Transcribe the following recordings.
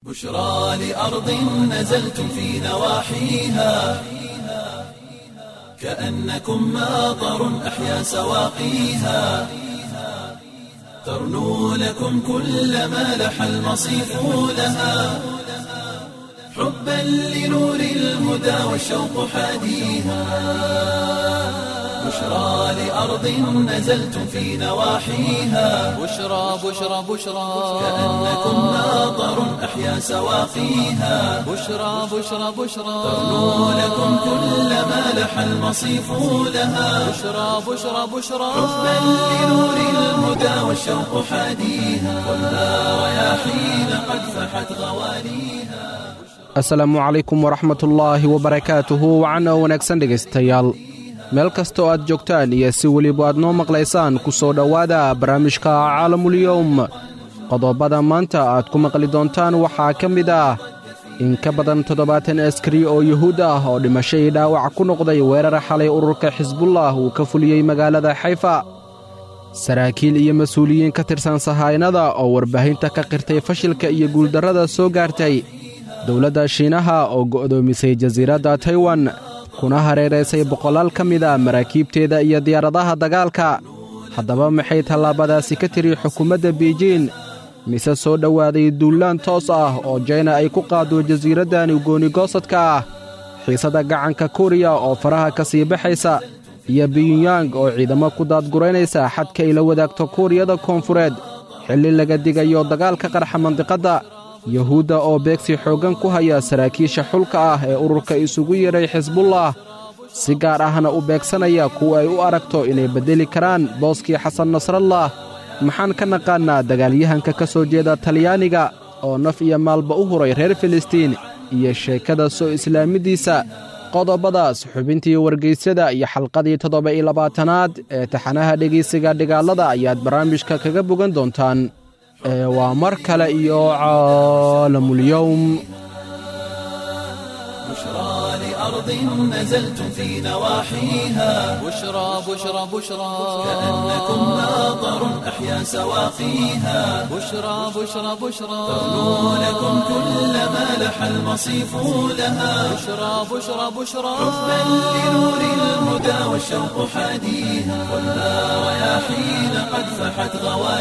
بشرى لأرض نزلتم في نواحيها كأنكم ماطر أحيا سواقيها ترنو لكم كل ما لح المصيف لها حبا لنور الهدى والشوق حاديها بشرى لأرض نزلتم في نواحيها بشرى بشرى بشرى كأنكم ماطر أحيا سواقيها بشرى بشرى بشرى ترنو لكم كل ما لح المصيف لها بشرى بشرى بشرى حبا لنور الهدى والشوق حاديها خذها رياحين قد فحت غواليها asalaamu calaykum waraxmatullaahi wabarakaatuhu wacan oo wanaagsan dhegaystayaal meel kastoo aad joogtaan iyo si weliba aad noo maqlaysaan ku soo dhowaada barnaamijka caalamulyowm qodobada maanta aad ku maqli doontaan waxaa ka mid ah in ka badan toddobaatan askari oo yuhuud ah oo dhimasho ii dhaawac ku noqday weerar xalay ururka xisbullah uu ka fuliyey magaalada xayfa saraakiil iyo mas-uuliyiin ka tirsan sahaynada oo warbaahinta ka qirtay fashilka iyo guuldarrada soo gaartay dowladda shiinaha oo go'doomisay jasiiradda taiwan kuna hareeraysay boqolaal ka mid a maraakiibteeda iyo diyaaradaha dagaalka haddaba maxay tallaabadaasi ka tiri xukuumadda biijiin mise soo dhowaaday duullaan toos ah oo jayna ay ku qaaddo jasiiraddani goonigoosadka ah xiisadda gacanka kuriya oo faraha ka sii baxaysa iyo biyunyang oo ciidamo ku daadguraynaysa xadka ay la wadaagto kuuriyada koonfureed xilli laga digayo dagaalka qarxa mandiqadda yuhuudda oo beegsi xooggan ku haya saraakiisha xulka ah ee ururka isugu yeedhay xisbullah si gaar ahna u beegsanaya kuwa ay u aragto inay beddeli karaan booskii xasan nasrallah maxaan ka naqaannaa dagaalyahanka ka soo jeeda talyaaniga oo naf iyo maalba u huray reer filistiin iyo sheekada soo islaamiddiisa qodobadaas xubintii wargaysyada iyo xalqadii toddoba iyo labaatanaad ee taxanaha dhegaysiga dhigaalada ayaad barnaamijka kaga bogan doontaan ee waa mar kale iyo caalamulyowm بشرى لأرض نزلتم في نواحيها بشرى بشرى بشرى كأنكم ماطر أحيا سواقيها بشرى بشرى بشرى ترنو لكم كل ما لح المصيف لها بشرى بشرى بشرى حبا لنور الهدى والشوق حاديها خذها رياحين قد فحت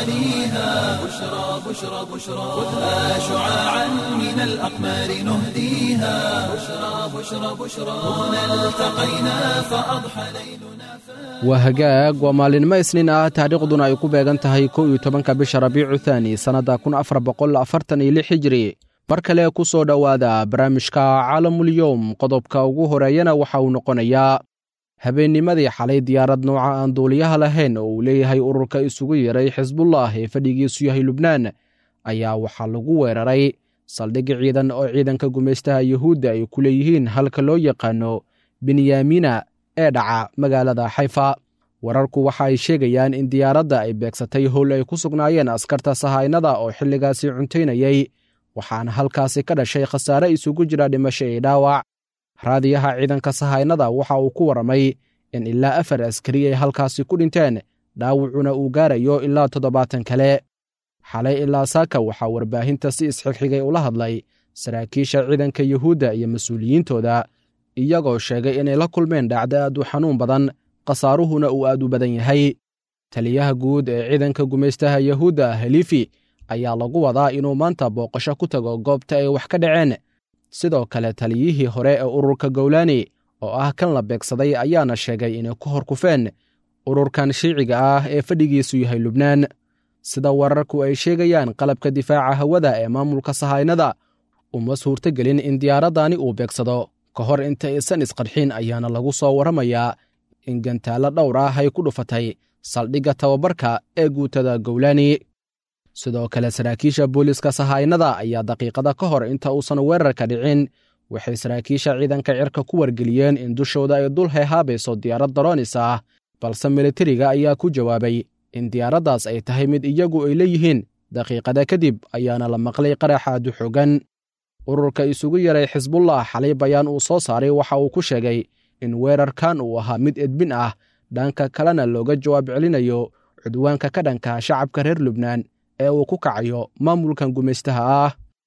غواليها بشرى بشرى بشرى خذها شعاعا من الأقمار نهديها بشرى بشرى بشرى هنا التقينا فأضحى ليلنا waa hagaag waa maalinimo isniin ah taariikhduna ay ku beegan tahay kow iyo tobanka bisha rabiicu thaani sannadda kun afar boqol afartan iyo lix hijiri mar kale ku soo dhowaada barnaamijka caalamulyowm qodobka ugu horeeyana waxa uu noqonayaa habeennimadii xalay diyaarad nooca aan duuliyaha lahayn oo uu leeyahay ururka isugu yeeray xisbullah ee fadhigiisu yahay lubnaan ayaa waxaa lagu weeraray saldhig ciidan oo ciidanka gumaystaha yuhuudda ay ku leeyihiin halka loo yaqaano benyaamina ee dhaca magaalada xayfa wararku waxa ay sheegayaan in diyaaradda ay beegsatay howl ay ku sugnaayeen askarta sahaynada oo xilligaasi cuntaynayey waxaana halkaasi ka dhashay khasaare isugu jira dhimasho iyo dhaawac raadiyaha ciidanka sahaynada waxa uu ku warramay in ilaa afar askari ay halkaasi ku dhinteen dhaawacuna uu gaarayo ilaa toddobaatan kale xalay ilaa saaka waxaa warbaahinta si isxigxigay ula hadlay saraakiisha ciidanka yuhuudda iyo mas-uuliyiintooda iyagoo sheegay inay la kulmeen dhacdo aad u xanuun badan khasaaruhuna uu aad u badan yahay taliyaha guud ee ciidanka gumaystaha yuhuudda helifi ayaa lagu wadaa inuu maanta booqasho ku tago goobta ay wax ka dhaceen sidoo kale taliyihii hore ee ururka gowlaani oo ah kan la beegsaday ayaana sheegay inay ku hor kufeen ururkan shiiciga ah ee fadhigiisu yahay lubnaan sida wararku ay sheegayaan qalabka difaaca hawada ee maamulka sahaynada uma suurtogelin in diyaaraddani uu beegsado ka hor inta aysan isqarxin ayaana lagu soo warramayaa in gantaallo dhowr ah ay ku dhufatay saldhigga tababarka ee guutada gowlaani sidoo kale saraakiisha booliiska sahaynada ayaa daqiiqada ka hor inta uusan weerarka dhicin waxay saraakiisha ciidanka cirka ku wargeliyeen in dushooda ay dul heehaabayso diyaarad daroonis ah balse militariga ayaa ku jawaabay in diyaaraddaas ay tahay mid iyagu ay leeyihiin daqiiqada kadib ayaana la maqlay qaraxa aadu xoogan ururka isugu yaray xisbullah xalay bayaan uu soo saaray waxa uu ku sheegay in weerarkan uu ahaa mid edbin ah dhanka kalena looga jawaab celinayo cudwaanka ka dhanka shacabka reer lubnaan ee uu ku kacayo maamulkan gumaystaha ah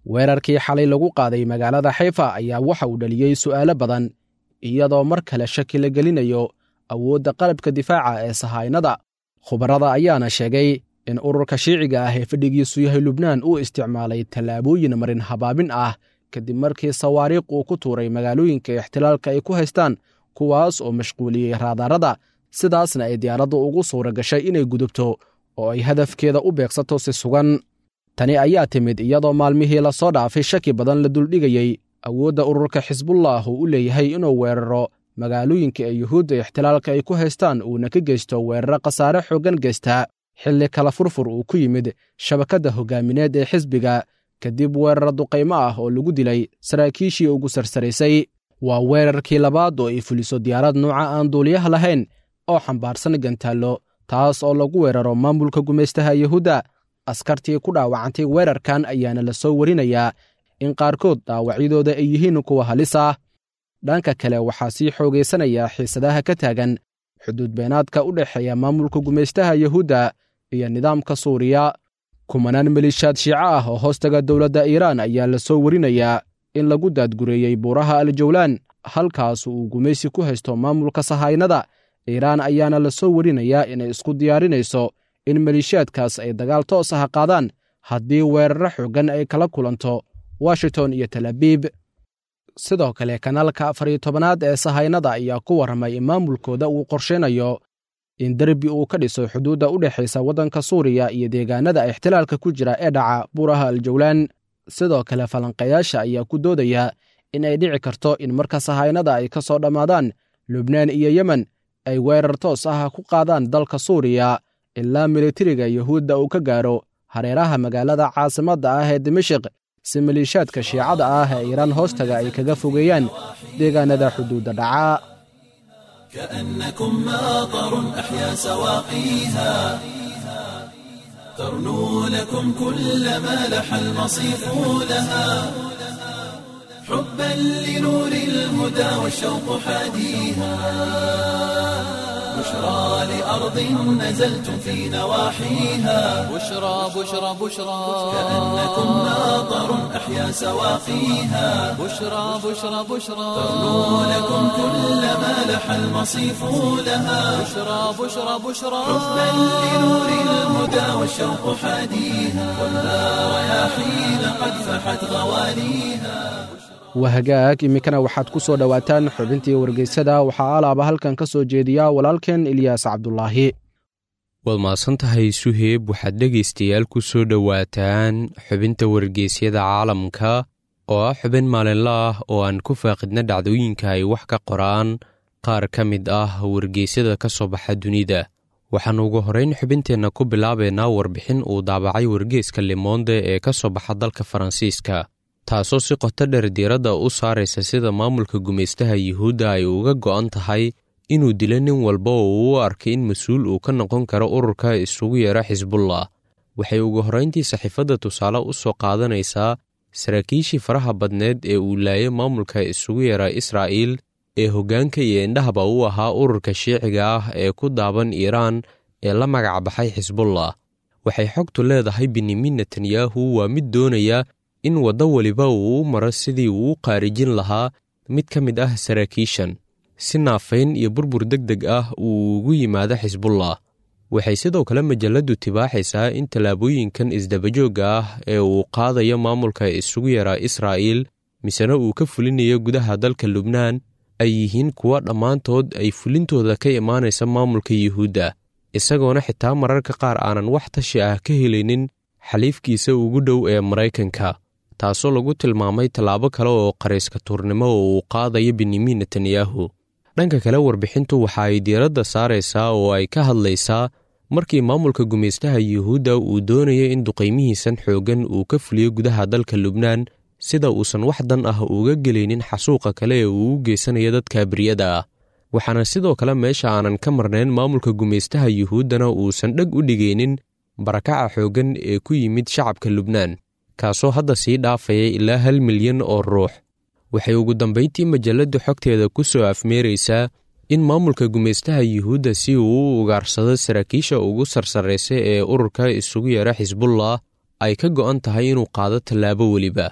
weerarkii xalay lagu qaaday magaalada xayfa ayaa waxa uu dhaliyey su'aalo badan iyadoo mar kale shaki la gelinayo awoodda qalabka difaaca ee sahaynada khubarada ayaana sheegay in ururka shiiciga ah ee fadhigiisu yahay lubnaan uu isticmaalay tallaabooyin marin habaabin ah kadib markii sawaariikh uu ku tuuray magaalooyinka ixtilaalka ay ku haystaan kuwaas oo mashquuliyey raadaarada sidaasna ay diyaaraddu ugu suura gashay inay gudubto oo ay hadafkeeda u beegsato si sugan tani ayaa timid iyadoo maalmihii la soo dhaafay shaki badan la duldhigayey awoodda ururka xisbullah uu u leeyahay inuu weeraro magaalooyinka ee yuhuudda ixtilaalka ay ku haystaan uuna ka geysto weeraro khasaare xooggan geystaa xilli kala furfur uu ku yimid shabakadda hoggaamineed ee xisbiga kadib weeraro duqaymo ah oo lagu dilay saraakiishii ugu sarsaraysay waa weerarkii labaad oo ay fuliso diyaarad nuuca aan duuliyaha lahayn oo xambaarsan gantaallo taas oo lagu weeraro maamulka gumaystaha yuhuudda askartii ku dhaawacantay weerarkan ayaana la soo warinayaa in qaarkood dhaawacyadooda ay yihiin kuwa halis ah dhanka kale waxaa sii xoogaysanaya xiisadaha ka taagan xuduud beenaadka u dhexeeya maamulka gumaystaha yuhuudda iyo nidaamka suuriya kumanaan maliishaad shiico ah oo hoostaga dowladda iiraan ayaa la soo warinayaa in lagu daadgureeyey buuraha aljawlaan halkaas uu gumaysi ku haysto maamulka sahaynada iiraan ayaana la soo warinayaa inay isku diyaarinayso in maliishaadkaas ay dagaal toos ah qaadaan haddii weeraro xooggan ay kala kulanto washington iyo talabiib sidoo kale kanaalka afar iyo tobanaad ee sahaynada ayaa ku warramay in maamulkooda uu qorshaynayo in derbi uu ka dhiso xuduudda u dhexaysa waddanka suuriya iyo deegaanada ixtilaalka ku jira ee dhaca buuraha aljawlaan sidoo kale falanqayaasha ayaa ku doodaya in ay dhici karto in marka sahaynada ay ka soo dhammaadaan lubnaan iyo yemen ay weerar toos ah ku qaadaan dalka suuriya ilaa militariga yuhuudda uu ka gaaro hareeraha magaalada caasimadda ah ee dimashik si maliishaadka shiicada ah ee iiraan hoostaga ay kaga fogeeyaan deegaanada xuduudda dhaca كأنكم ماطر أحيا سواقيها ترنو لكم كل ما لح المصيف لها حبا لنور الهدى والشوق حاديها بشرى لأرض نزلتم في نواحيها بشرى بشرى بشرى كأنكم ماطر أحيا سواقيها بشرى بشرى بشرى ترنو لكم كل ما لح المصيف لها بشرى بشرى بشرى حبا لنور الهدى والشوق حاديها ولا رياحين قد فحت غواليها wahagaag iminkana waxaad ku soo dhowaataan xubintii wargeysada waxaa alaaba halkan ka soo jeediya walaalkeen ilyaas cabdulaahi waad mahadsan tahay suheeb waxaad dhegaystayaal ku soo dhowaataan xubinta wargeysyada caalamka oo ah xubin maalinla ah oo aan ku faaqidna dhacdooyinka ay wax ka qoraan qaar ka mid ah wargeysyada ka soo baxa dunida waxaan ugu horrayn xubinteenna ku bilaabaynaa warbixin uu daabacay wargeeska limonde ee ka soo baxa dalka faransiiska taasoo si qoto dheer diiradda u saaraysa sida maamulka gumaystaha yuhuudda ay uga go'an tahay inuu dilo nin walba oo uu u arkay in mas-uul uu ka noqon karo ururka isugu yeera xisbullah waxay ugu horrayntii saxiifadda tusaale u soo qaadanaysaa saraakiishii faraha badneed ee uu laayay maamulka isugu yeera israa'iil ee hoggaanka iyo indhahaba u ahaa ururka shiiciga ah ee ku daaban iiraan ee la magac baxay xisbullah waxay xogtu leedahay benyamin netanyahu waa mid doonaya in waddo weliba uu u maro sidii uu u qaarijin lahaa mid ka mid ah saraakiishan si naafayn iyo burbur deg deg ah uu ugu yimaado xisbullah waxay sidoo kale majalladdu tibaaxaysaa in tallaabooyinkan isdabajoogga ah ee uu qaadayo maamulka isugu yaraa israa'iil misena uu ka fulinayo gudaha dalka lubnaan ay yihiin kuwa dhammaantood ay fulintooda ka imaanaysa maamulka yuhuudda isagoona xitaa mararka qaar aanan wax tashi ah ka helaynin xaliifkiisa ugu dhow ee maraykanka taasoo lagu tilmaamay tallaabo kale oo qarayska tuurnimo oo uu qaadayo benyamin netanyahu dhanka kale warbixintu waxa ay diiradda saaraysaa oo ay ka hadlaysaa markii maamulka gumaystaha yuhuudda uu doonaya in duqaymihiisan xooggan uu ka fuliyo gudaha dalka lubnaan sida uusan wax dan ah uga gelaynin xasuuqa kale ee uu u geysanayo dadka abriyada ah waxaana sidoo kale meesha aanan ka marnayn maamulka gumaystaha yuhuuddana uusan dheg u dhigaynin barakaca xooggan ee ku yimid shacabka lubnaan kaasoo hadda sii dhaafaya ilaa hal milyan oo ruux waxay ugu dambayntii majalladdu xogteeda ku soo afmeeraysaa in maamulka gumaystaha yuhuudda si uu u ugaarsado saraakiisha ugu sarsarraysa ee ururka isugu yeera xisbullah ay ka go'an tahay inuu qaado tallaabo weliba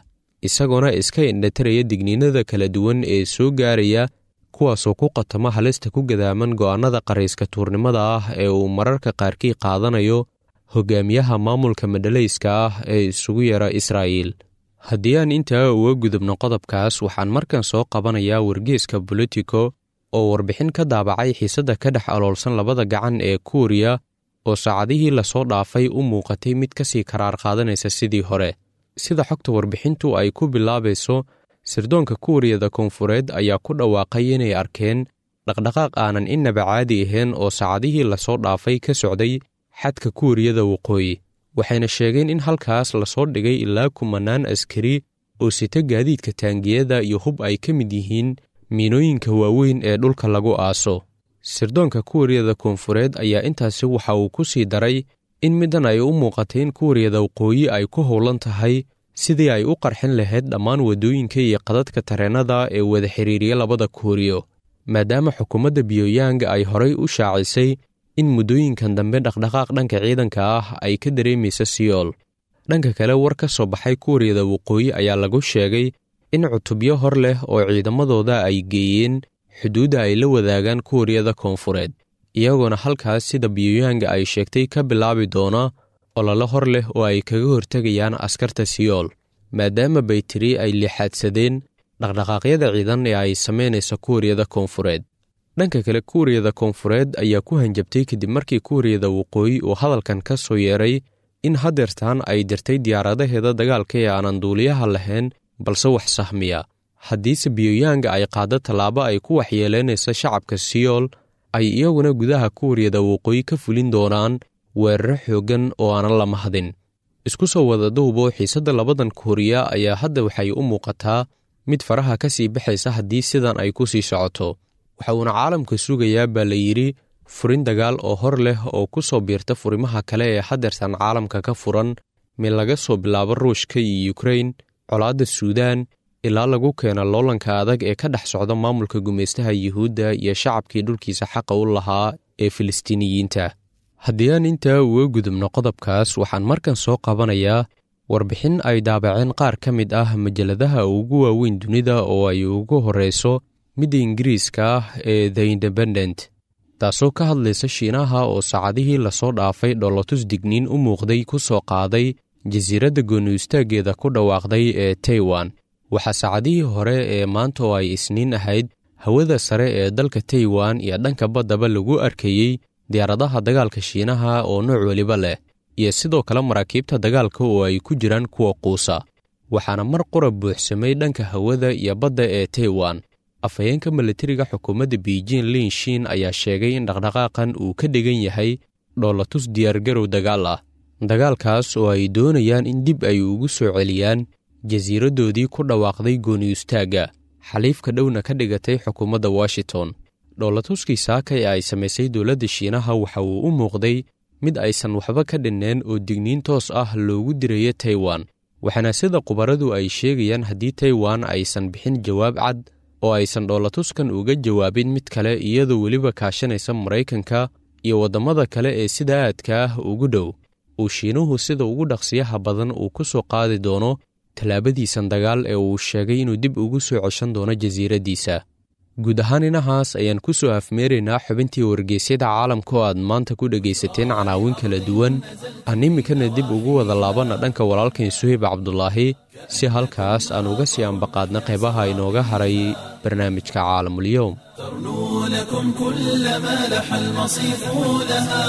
isagoona iska indhataraya digniinada kala duwan ee soo gaaraya kuwaasoo ku qatama halista ku gadaaman go'aannada qarayska tuurnimada ah ee uu mararka qaarkii qaadanayo hogaamiyaha maamulka madhalayska ah ee isugu yara israa'iil haddii aan intaa uga gudubno qodobkaas waxaan markan soo qabanayaa wargeeska bolitico oo warbixin ka daabacay xiisadda ka dhex aloolsan labada gacan ee kuuriya oo saacadihii lasoo dhaafay u muuqatay mid ka sii karaar qaadanaysa sidii hore sida xogta warbixintu ay ku bilaabayso sirdoonka kuuriyada koonfureed ayaa ku dhawaaqay inay arkeen dhaqdhaqaaq aanan innaba caadi ahayn oo saacadihii lasoo dhaafay ka socday xadka kuuriyada waqooyi waxayna sheegeen in halkaas lasoo dhigay ilaa kumanaan askari oo sita gaadiidka taangiyada iyo hub ay ka mid yihiin miinooyinka waaweyn ee dhulka lagu aaso sirdoonka kuuriyada koonfureed ayaa intaasi waxa uu ku sii daray in middan ay u muuqatay in kuuriyada waqooyi ay ku howlan tahay sidii ay u qarxin lahayd dhammaan waddooyinka iyo qadadka tareennada ee wada xiriiriya labada kuuriyo maadaama xukuumadda biyooyang ay horay u shaacisay in muddooyinkan dambe dhaqdhaqaaq dhanka ciidanka ah ay ka dareemaysa siyool dhanka kale war ka soo baxay kuuriyada waqooyi ayaa lagu sheegay in cutubyo hor leh oo ciidamadooda ay geeyeen xuduudda ay la wadaagaan kuuriyada koonfureed iyagoona halkaas sida biyooyanga ay sheegtay ka bilaabi doona ololo hor leh oo ay kaga hortegayaan askarta siyool maadaama baytiri ay lixaadsadeen dhaqdhaqaaqyada ciidan ee ay samaynaysa kuuriyada koonfureed dhanka kale kuuriyada koonfureed ayaa ku hanjabtay kadib markii kuuriyada waqooyi uu hadalkan ka soo yeeray in hadeertaan ay dirtay diyaaradaheeda dagaalka ee aanan duuliyaha lahayn balse wax sahmiya haddiise biyooyanga ay qaaddo tallaabo ay ku waxyeelaynaysa shacabka siyool ay iyaguna gudaha kuuriyada waqooyi ka fulin doonaan weeraro xooggan oo aanan la mahadin isku soo wada duubo xiisadda labadan kuuriya ayaa hadda waxay u muuqataa mid faraha ka sii baxaysa haddii sidan ay ku sii socoto waxa uuna caalamka sugayaa baa la yidhi furin dagaal oo hor leh oo ku soo biirta furimaha kale ee hadeertan caalamka ka furan mid laga soo bilaabo ruushka iyo yukrain colaadda suudaan ilaa lagu keena loolanka adag ee ka dhex socda maamulka gumaystaha yuhuudda iyo shacabkii dhulkiisa xaqa u lahaa ee filistiiniyiinta haddii aan intaa uga gudubno qodobkaas waxaan markan soo qabanayaa warbixin ay daabaceen qaar ka mid ah majaladaha ugu waaweyn dunida oo ay ugu horreyso midda ingiriiska ah ee the independent taasoo ka hadlaysa shiinaha oo saacadihii lasoo dhaafay dhoolotus digniin u muuqday ku soo qaaday jasiiradda gooni istaaggeeda ku dhawaaqday ee taiwan waxaa saacadihii hore ee maanta oo ay isniin ahayd hawada sare ee dalka taiwan iyo dhanka baddaba lagu arkayey diyaaradaha dagaalka shiinaha oo nooc weliba leh iyo sidoo kale maraakiibta dagaalka oo ay ku jiraan kuwa quusa waxaana mar qura buuxsamay dhanka hawada iyo badda ee taiwan afhayeenka milatariga xukuumadda beijing lin shin ayaa sheegay in dhaqdhaqaaqan uu ka dhigan yahay dhoolatus diyaargarow dagaal ah dagaalkaas oo ay doonayaan in dib ay ugu soo celiyaan jasiiraddoodii ku dhawaaqday gooniyistaagga xaliifka dhowna ka dhigatay xukuumadda washington dhoolatuskii saaka ee ay samaysay dowladda shiinaha waxa uu u muuqday mid aysan waxba ka dhinneen oo digniin toos ah loogu diraya taiwan waxaana sida khubaradu ay sheegayaan haddii taiwan aysan bixin jawaab cad oo aysan dhoolatuskan uga jawaabin mid kale iyadoo weliba kaashanaysa maraykanka iyo waddamada kale ee sida aadka ah ugu dhow uu shiinuhu sida ugu dhaqsiyaha badan uu ku soo qaadi doono tallaabadiisan dagaal ee uu sheegay inuu dib ugu soo ceshan doono jasiiraddiisa guud ahaan inahaas ayaan ku soo afmeeraynaa xubintii wargeysyada caalamka oo aad maanta ku dhegaysateen canaawin kala duwan aan iminkana dib ugu wada laabanna dhanka walaalkan suhayb cabdulaahi si halkaas aan uga sii ambaqaadna qaybaha inooga haray barnaamijka caalamulyoom ترنو لكم كل ما لح المصيف لها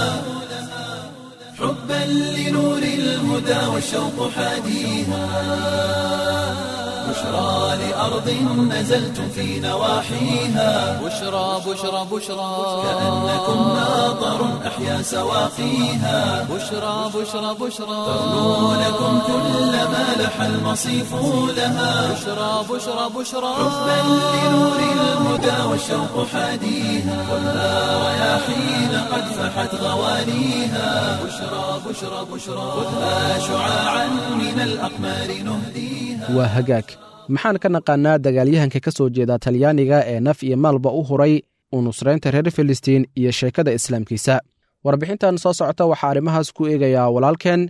حبا لنور الهدى والشوق حاديها بشرى لأرض نزلتم في نواحيها بشرى بشرى بشرى كأنكم ناظر أحيا سواقيها بشرى بشرى بشرى ترنو لكم كل ما لح المصيف لها بشرى بشرى بشرى حبا لنور الهدى والشوق حاديها خذها رياحين قد فحت غوانيها بشرى بشرى بشرى خذها شعاعا من الأقمار نهديها waa hagaag maxaan ka naqaannaa dagaalyahanka ka soo jeeda talyaaniga ee naf iyo maalba u huray u nusraynta reer filistiin iyo sheekada islaamkiisa warbixintan soo socota waxaa arrimahaas ku eegayaa walaalkeen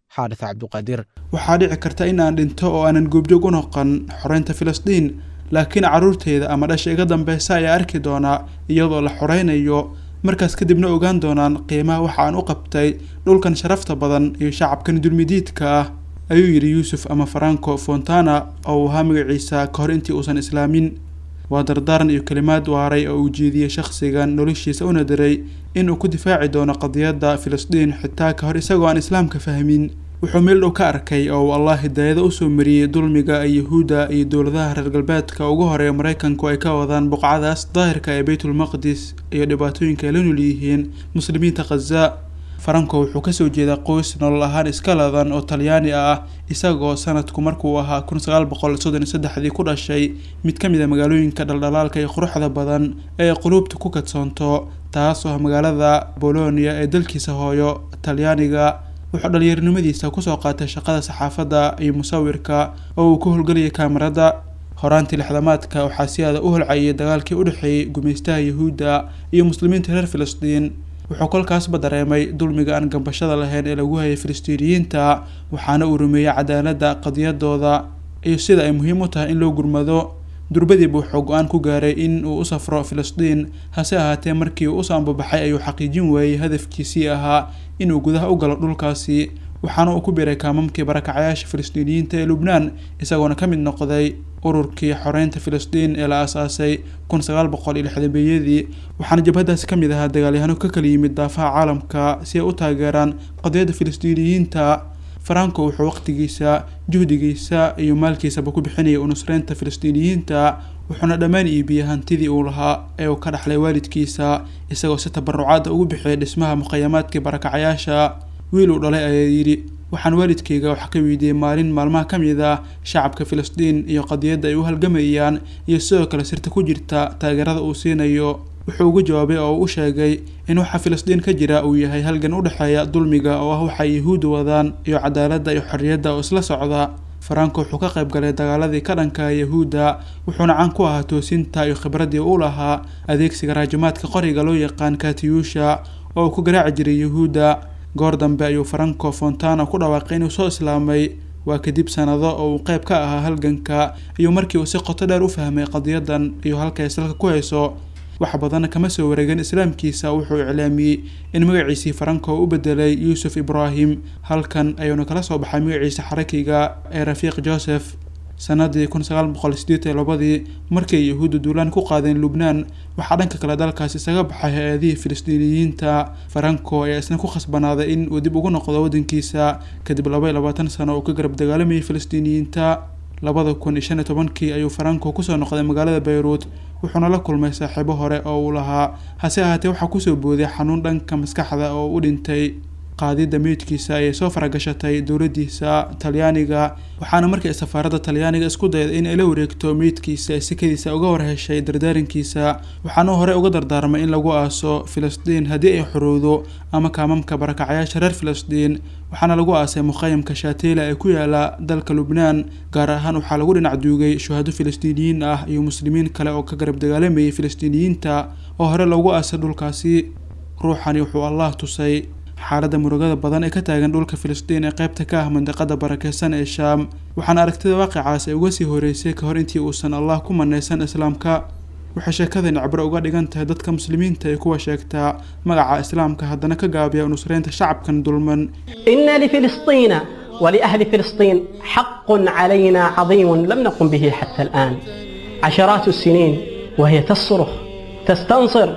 xaadis cabduqaadir waxaa dhici karta in aan dhinto oo aanan goobjoog u noqon xoreynta filistiin laakiin carruurteyda ama dhasha iga dambeysa ayaa arki doonaa iyadoo la xoreynayo markaas kadibna ogaan doonaan qiimaha waxa aan u qabtay dhulkan sharafta badan iyo shacabkan dulmidiidka ah ayuu yidhi yuusuf ama faranco fontana oo uu ahaa magaciisa ka hor intii uusan islaamin waa dardaaran iyo kelimaad waaray oo uu jeediyey shakhsigan noloshiisa una diray inuu ku difaaci doono qadiyadda filistiin xitaa ka hor isagoo aan islaamka fahmin wuxuu meel dhow ka arkay oo uu allah hidaayada usoo mariyey dulmiga ay yahuudda iyo dowladaha reer galbeedka ugu horeeya maraykanku ay ka wadaan buqcadaas daahirka ee beytulmaqdis iyo dhibaatooyinka ay la nool yihiin muslimiinta khaza faranco wuxuu kasoo jeedaa qoys nolol ahaan iska ladan oo talyaani ah isagoo sanadku markuu ahaa kun sagaal boqol soddon iyo saddexdii ku dhashay mid ka mid a magaalooyinka dhaldhalaalka iyo quruxda badan ee quluubta ku kadsoonto taas oo ah magaalada bolonia ee dalkiisa hooyo talyaaniga wuxuu dhalinyarinimadiisa kusoo qaatay shaqada saxaafadda iyo musawirka oo uu ku howlgelayay kaamarada horaantii lixdamaadka waxaa si aada u holcayay dagaalkii u dhexeeyey gumaystaha yahuudda iyo muslimiinta reer filistiin wuxuu kolkaasba dareemay dulmiga aan gambashada lahayn ee lagu hayay filistiiniyiinta waxaana uu rumeeyey cadaaladda qadiyadooda iyo sida ay muhiim u tahay in loo gurmado durbadiiba wuxuu go-aan ku gaaray in uu u safro filistiin hase ahaatee markii uu usoo ambabaxay ayuu xaqiijin waayey hadafkiisii ahaa inuu gudaha u galo dhulkaasi waxaana uu ku biray kaamamkii barakacayaasha filistiiniyiinta ee lubnaan isagoona ka mid noqday ururkii xoreynta filistiin ee la aasaasay kun sagaal boqol iyo lixdameeyadii waxaana jabhadaasi ka mid ahaa dagaalyahano ka kala yimid daafaha caalamka si ay u taageeraan qadiyadda filistiiniyiinta faranco wuxuu waqtigiisa juhdigiisa iyo maalkiisaba ku bixinayay unusreynta filistiiniyiinta wuxuuna dhammaan iibiyey hantidii uu lahaa ee uu ka dhaxlay waalidkiisa isagoo si tabarucaada ugu bixiyay dhismaha muqayamaadkii barakacayaasha wiil uu dhalay ayaa yidhi waxaan waalidkayga wax ka weydiiyey maalin maalmaha ka mid ah shacabka filistiin iyo qadiyadda ay u halgamayaan iyo sidoo kale sirta ku jirta taageerada uu siinayo wuxuu ugu jawaabay oo uu u sheegay in waxa filistiin ka jira uu yahay halgan u dhexeeya dulmiga oo ah waxay yahuuddu wadaan iyo cadaaladda iyo xorriyadda oo isla socda faranco wuxuu ka qayb galay dagaaladii ka dhanka yahuudda wuxuuna caan ku ahaa toosinta iyo khibraddii u lahaa adeegsiga raajimaadka qoriga loo yaqaan katiyuusha oo uu ku garaaci jiray yahuudda goor dambe ayuu faranco fontana ku dhawaaqay inuu soo islaamay waa kadib sanado oo uu qayb ka ahaa halganka iyo markii uu si qoto dheer u fahmay qadiyadan iyo halka ay salka ku hayso wax badanna kama soo wareegin islaamkiisa wuxuu iclaamiyey in magaciisii faranco u bedelay yuusuf ibraahim halkan ayuuna kala soo baxay magaciisa xarakiga ee rafiiq joseph sanadii kun sagaal boqol sideed iyo labadii markii ay yahuudda duulaan ku qaadeen lubnaan waxaa dhanka kale dalkaas isaga baxay hay-adihii filistiiniyiinta faranco ayaa isna ku khasbanaaday in uu dib ugu noqdo waddankiisa kadib laba iyo labaatan sano uu ka garab dagaalamayay filistiiniyiinta labada kun iyo shan iyo tobankii ayuu faranco kusoo noqday magaalada bayruut wuxuuna la kulmay saaxiibo hore oo uu lahaa hase ahaatee waxaa kusoo booday xanuun dhanka maskaxda oo u dhintay qaadida meydkiisa ayay soo faragashatay dowladdiisa talyaaniga waxaana markii safaaradda talyaaniga isku dayday in ay la wareegto meydkiisa sikadiisa uga warheshay dardaarankiisa waxaana hore uga dardaarmay in lagu aaso filistiin haddii ay xorowdo ama kaamamka barakacayaasha reer filistiin waxaana lagu aasay muqayamka shaateyla ee ku yaala dalka lubnaan gaar ahaan waxaa lagu dhinac duugay shuhado filistiiniyiin ah iyo muslimiin kale oo ka garab dagaalamayay filistiiniyiinta oo hore loogu aasay dhulkaasi ruuxani wuxuu allah tusay xaaladda murugada badan ee ka taagan dhulka filistiin ee qaybta ka ah mandiqada barakeysan ee shaam waxaana aragtida waaqicaas ay uga sii horeysay ka hor intii uusan allah ku manaysan islaamka waxay sheekadani cibro uga dhigan tahay dadka muslimiinta ee kuwa sheegtaa magaca islaamka haddana ka gaabiya nusreynta shacabkan dulman إن لفلسطين ولأهل فلسطين حق علينا عظيم لم نقم به حتى الآن عشرات السنين وهي تصرخ تستنصر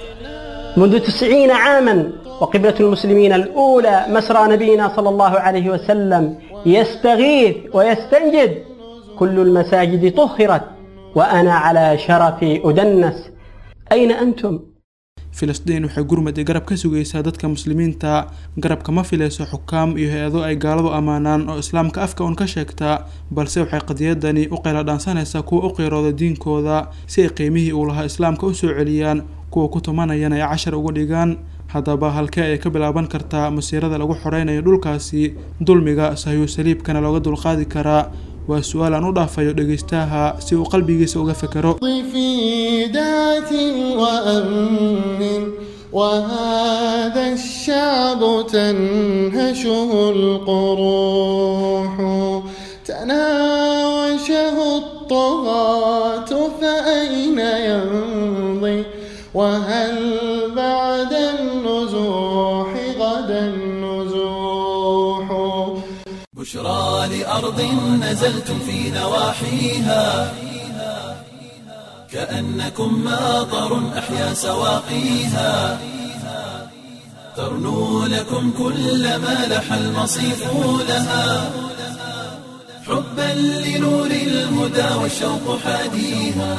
منذ تسعين عاما وقبلة المسلمين الأولى مسرى نبينا صلى الله عليه وسلم يستغيث ويستنجد كل المساجد طهرت وأنا على شرفي أدنس أين أنتم؟ filistiin waxay gurmad iyo garab ka sugaysaa dadka muslimiinta garabka ma filayso xukaam iyo hay-ado ay gaaladu ammaanaan oo islaamka afka un ka sheegtaa balse waxay qadiyadani u qayladhaansanaysaa kuwa u qiirooda diinkooda si ay qiimihii uu lahaa islaamka u soo celiyaan kuwa ku tumanayana ay cashar uga dhigaan haddaba halkee ayay ka bilaaban kartaa masiirada lagu xoreynayo dhulkaasi dulmiga sahyu saliibkana looga dulqaadi karaa waa su-aal aan u dhaafayo dhegaystaha si uu qalbigiisa uga fekero في ذات وأمن وهذا الشعب تنهشه القروح تناوشه الطغاة فأين يمضي وهل بعد النزوح غدا النزوح بشرى لأرض نزلتم في نواحيها كأنكم ماطر أحيا سواقيها ترنو لكم كل ما لح المصيف لها حبا لنور الهدى والشوق حاديها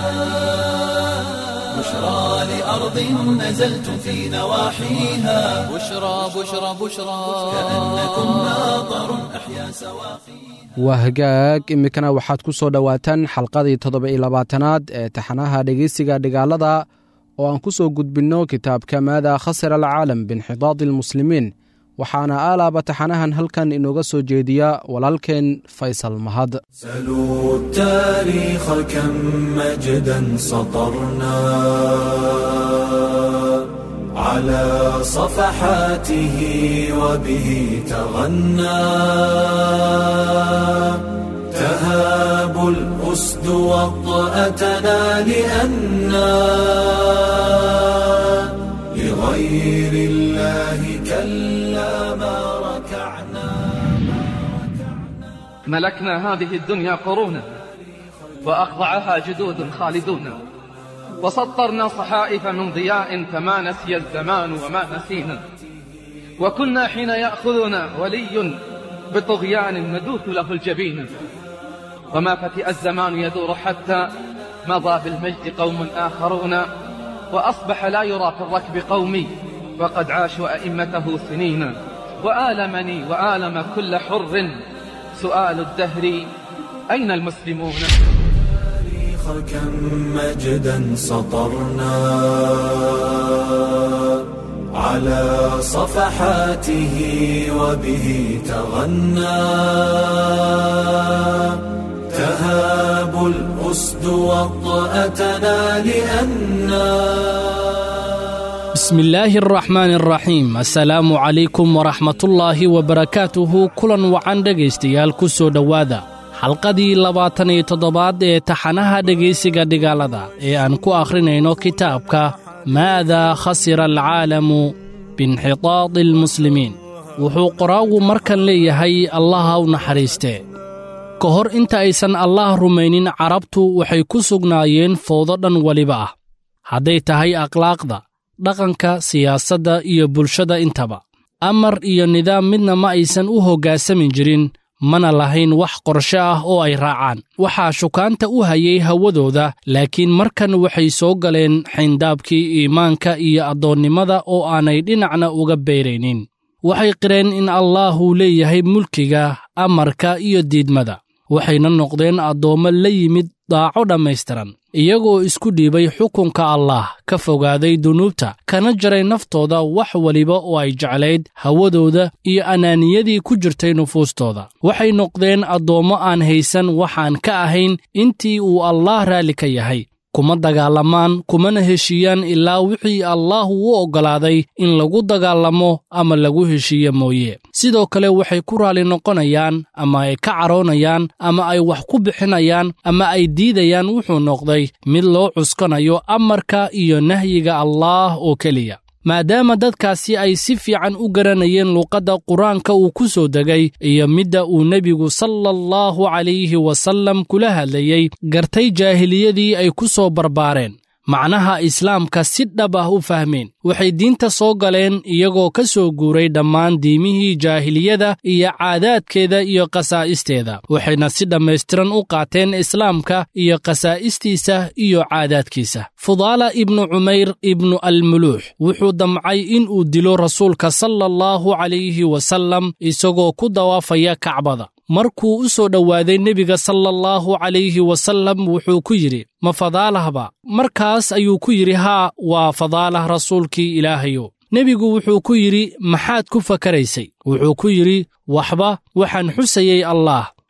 بشرى لأرض نزلتم في نواحيها بشرى بشرى بشرى كأنكم ماطر أحيا سواقيها waa hagaag iminkana waxaad ku soo dhowaataan xalqadii toddoba iyo labaatanaad ee taxanaha dhegeysiga dhigaalada oo aan ku soo gudbinno kitaabka maada khasira alcaalam binxidaadi almuslimiin waxaana aalaaba taxanahan halkan inooga soo jeediya walaalkeen faysal mahad سلوا التاريخ كم مجدا سطرنا على صفحاته وبه تغنى تهاب الأسد وطأتنا لأنا لغير الله كلا ما ركعنا ملكنا هذه الدنيا قرونا وأخضعها جدود خالدون وسطرنا صحائف من ضياء فما نسي الزمان وما نسينا وكنا حين يأخذنا ولي بطغيان ندوث له الجبين وما فتئ الزمان يدور حتى مضى بالمجد قوم آخرون وأصبح لا يرى في الركب قومي وقد عاشوا أئمته سنين وآلمني وآلم كل حر سؤال الدهر أين المسلمون التاريخ كم مجدا سطرنا على صفحاته وبه تغنى تهاب الأسد وطأتنا لأنا بسم الله الرحمن الرحيم السلام عليكم ورحمة الله وبركاته كلا وعن dhegaystayaal ku soo dhowaada xalqadii labaatan iyo toddobaad ee taxanaha dhegaysiga dhigaalada ee aan ku akhrinayno kitaabka maadaa khasira alcaalamu biinxitaadi almuslimiin wuxuu qoraagu markan leeyahay allaha u naxariistee ka hor inta aysan allaah rumaynin carabtu waxay ku sugnaayeen fowdo dhan weliba ah hadday tahay akhlaaqda dhaqanka siyaasadda iyo bulshada intaba amar iyo nidaam midna ma aysan u hoggaansamin jirin mana lahayn wax qorshe ah oo ay raacaan waxaa shukaanta u hayay hawadooda laakiin markan waxay soo galeen xayndaabkii iimaanka iyo addoonnimada oo aanay dhinacna uga beyraynin waxay qireen in allaahuu leeyahay mulkiga amarka iyo diidmada waxayna noqdeen addoommo la yimid daaco dhammaystiran iyagoo isku dhiibay xukunka allaah ka fogaaday dunuubta kana jaray naftooda wax weliba oo ay jeclayd hawadooda iyo anaaniyadii ku jirtay nufuustooda waxay noqdeen addoommo aan haysan waxaan ka ahayn intii uu allaah raalli ka yahay kuma dagaalamaan kumana heshiiyaan ilaa wixii allaahu u oggolaaday in lagu dagaalamo ama lagu heshiiye mooye sidoo kale waxay ku raalli noqonayaan ama ay ka caroonayaan ama ay wax ku bixinayaan ama ay diidayaan wuxuu noqday mid loo cuskanayo amarka iyo nahyiga allaah oo keliya maadaama dadkaasi ay si fiican u garanayeen luuqadda qur-aanka uu ku soo degay iyo midda uu nebigu sala allahu calayhi wasallam kula hadlayey gartay jaahiliyadii ay ku soo barbaareen macnaha islaamka si dhab ah u fahmeen waxay diinta soo galeen iyagoo ka soo guuray dhammaan diimihii jaahiliyada iyo caadaadkeeda iyo khasaa'isteeda waxayna si dhammaystiran u qaateen islaamka iyo khasaa'istiisa iyo caadaadkiisa fudaala ibnu cumayr ibnu almuluux wuxuu damcay in uu dilo rasuulka sala allahu calayhi wasallam isagoo ku dawaafaya kacbada markuu u soo dhowaaday nebiga sala allahu calayhi wasallam wuxuu ku yidhi ma fadaalahba markaas ayuu ku yidhi haa waa fadaalah rasuulkii ilaahayo nebigu wuxuu ku yidhi maxaad ku fakaraysay wuxuu ku yidhi waxba waxaan xusayey allaah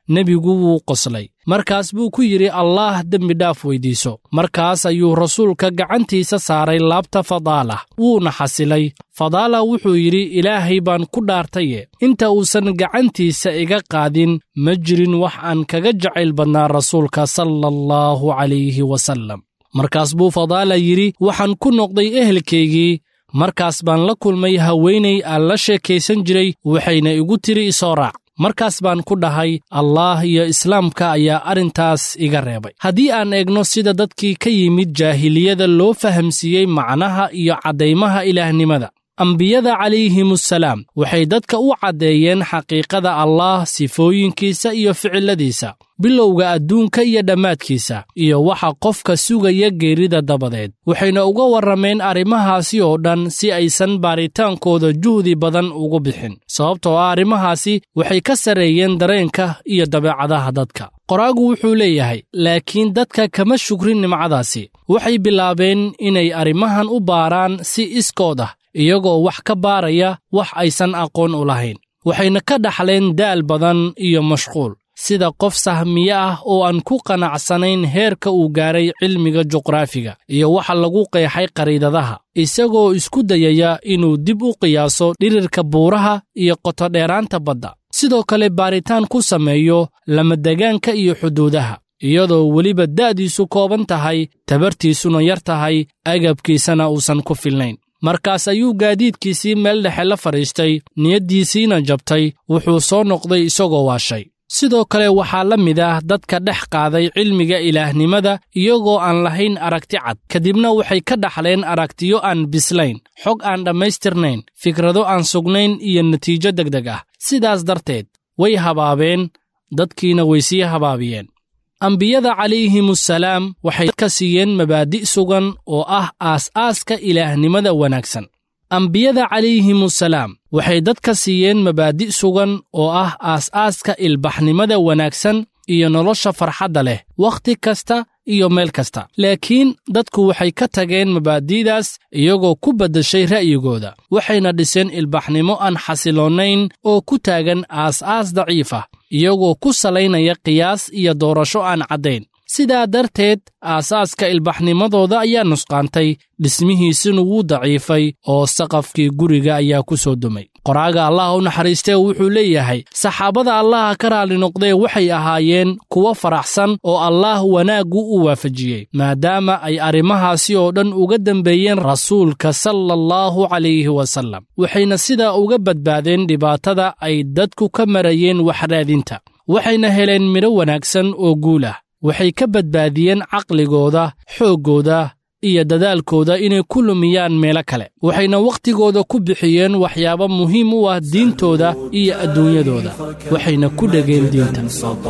nebigu wuu qoslay markaas buu ku yidhi allaah dembi dhaaf weyddiiso markaas ayuu rasuulka gacantiisa saaray laabta fadaalah wuuna xasilay fadaala wuxuu yidhi ilaahay baan ku dhaartaye inta uusan gacantiisa iga qaadin ma jirin wax aan kaga jacayl badnaa rasuulka sala allahu calayhi wasallam markaas buu fadaala yidhi waxaan ku noqday ehelkaygii markaas baan la kulmay haweenay aan la sheekaysan jiray waxayna igu tiri isoo raac markaas baan ku dhahay allaah iyo islaamka ayaa arrintaas iga reebay haddii aan eegno sida dadkii ka yimid jaahiliyada loo fahamsiiyey macnaha iyo caddaymaha ilaahnimada ambiyada calayhimusalaam waxay dadka u caddeeyeen xaqiiqada allaah sifooyinkiisa iyo ficilladiisa bilowga adduunka iyo dhammaadkiisa iyo waxa qofka sugaya geerida dabadeed waxayna uga warrameen arrimahaasi oo dhan si aysan baaritaankooda juhdi badan ugu bixin sababtoo ah arrimahaasi waxay ka sarreeyeen dareenka iyo dabeecadaha dadka qoraagu wuxuu leeyahay laakiin dadka kama shukrin nimcadaasi waxay bilaabeen inay arrimahan u baaraan si iskood ah iyagoo wax ka baaraya wax aysan aqoon u lahayn waxayna ka dhaxleen daal badan iyo mashquul sida qof sahmiye ah oo aan ku qanacsanayn heerka uu gaaray cilmiga juqraafiga iyo waxa lagu qeexay qariidadaha isagoo isku dayaya inuu dib u qiyaaso dhirirka buuraha iyo qotodheeraanta badda sidoo kale baaritaan ku sameeyo lamadegaanka iyo xuduudaha iyadoo weliba da'diisu kooban tahay tabartiisuna yar tahay agabkiisana uusan ku filnayn markaas ayuu gaadiidkiisii meel dhexe la fadhiistay niyaddiisiina jabtay wuxuu soo noqday isagoo waashay sidoo kale waxaa la mid ah dadka dhex qaaday cilmiga ilaahnimada iyagoo aan lahayn aragti cad kadibna waxay ka dhaxleen aragtiyo aan bislayn xog aan dhammaystirnayn fikrado aan sugnayn iyo natiijo degdeg ah sidaas darteed way habaabeen dadkiina way sii habaabiyeen ambiyada calayhimusalaam waxay ka siiyeen mabaadi' sugan oo ah aas-aaska ilaahnimada wanaagsan ambiyada calayhimusalaam waxay dadka siiyeen mabaadi' sugan oo ah aas-aaska ilbaxnimada wanaagsan iyo nolosha farxadda leh wakhti kasta iyo meel kasta laakiin dadku waxay ka tageen mabaadi'daas iyagoo ku beddashay ra'yigooda waxayna dhiseen ilbaxnimo aan xasiloonayn oo ku taagan aas-aas daciif ah iyagoo ku salaynaya qiyaas iyo doorasho aan caddayn sidaa darteed aasaaska ilbaxnimadooda ayaa nusqaantay dhismihiisuna wuu daciifay oo saqafkii guriga ayaa ku soo dumay qoraaga allah u naxariistee wuxuu leeyahay saxaabada allaha ka raalli noqdee waxay ahaayeen kuwo faraxsan oo allaah wanaaggu u waafajiyey maadaama ay arrimahaasi oo dhan uga dembeeyeen rasuulka sala allahu calayhi wasallam waxayna sidaa uga badbaadeen dhibaatada ay dadku ka marayeen waxraadinta waxayna heleen midho wanaagsan oo guul ah waxay ka badbaadiyeen caqligooda xooggooda iyo dadaalkooda inay ku lumiyaan meelo kale waxayna wakhtigooda ku bixiyeen waxyaabo muhiim u ah diintooda iyo adduunyadooda waxayna ku dhegeen diinta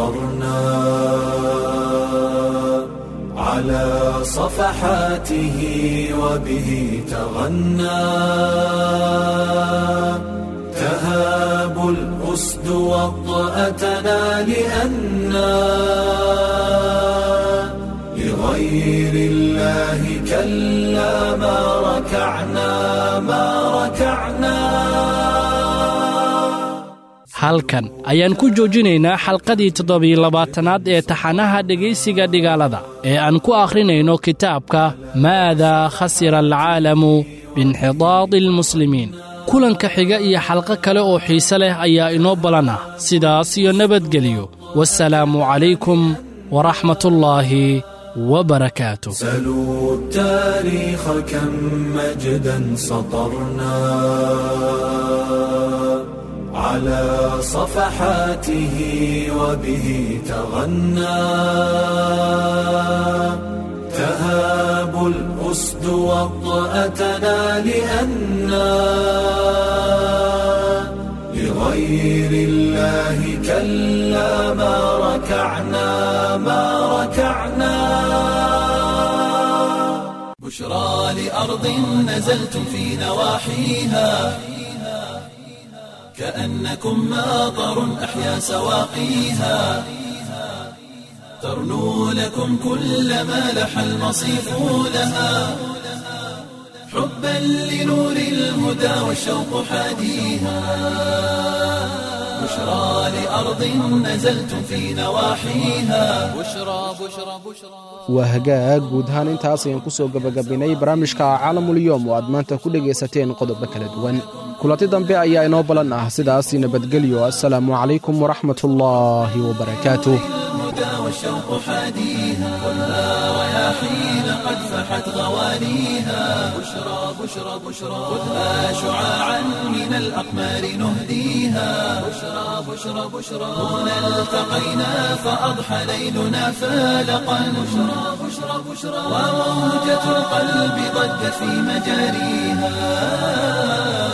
على صفحاته وبه تغنى تهاب الأسد وطأتنا لأنا لغير الله كلا ما ركعنا ما ركعنا halkan ayaan ku joojinaynaa xalqadii toddobiyo labaatanaad ee taxanaha dhegaysiga dhigaalada ee aan ku akhrinayno kitaabka maadaa khasira alcaalamu biinxidaadi almuslimiin kulanka xiga iyo xalqo kale oo xiise leh ayaa inoo ballan ah sidaas iyo nabadgeliyo wasalaamu calaykum waraxmatullaahi وبركاته سلوا التاريخ كم مجدا سطرنا على صفحاته وبه تغنى تهاب الأسد وطأتنا لأنا لغير الله كلا ما ركعنا ما ركعنا بشرى لأرض نزلتم في نواحيها كأنكم ماطر أحيا سواقيها ترنو لكم كل ما لح المصيف لها حبا لنور الهدى والشوق حاديها بشرى لأرض نزلتم في نواحيها بشرى بشرى بشرى waa hagaag guud ahaan intaas ayaan ku soo gebagabaynay barnaamijka caalamulyoom oo aad maanta ku dhegaysateen qodobo kala duwan kulanti dambe ayaa inoo balan ah sidaas nabadgelyo assalaamu calaykum waraxmatullaahi wabarakaatuh الهدى والشوق حاديها خذها رياحين قد فحت غوانيها بشرى بشرى بشرى خذها شعاعا من الأقمار نهديها بشرى بشرى بشرى هنا التقينا فأضحى ليلنا فالقا بشرى بشرى بشرى وموجة القلب ضجت في مجاريها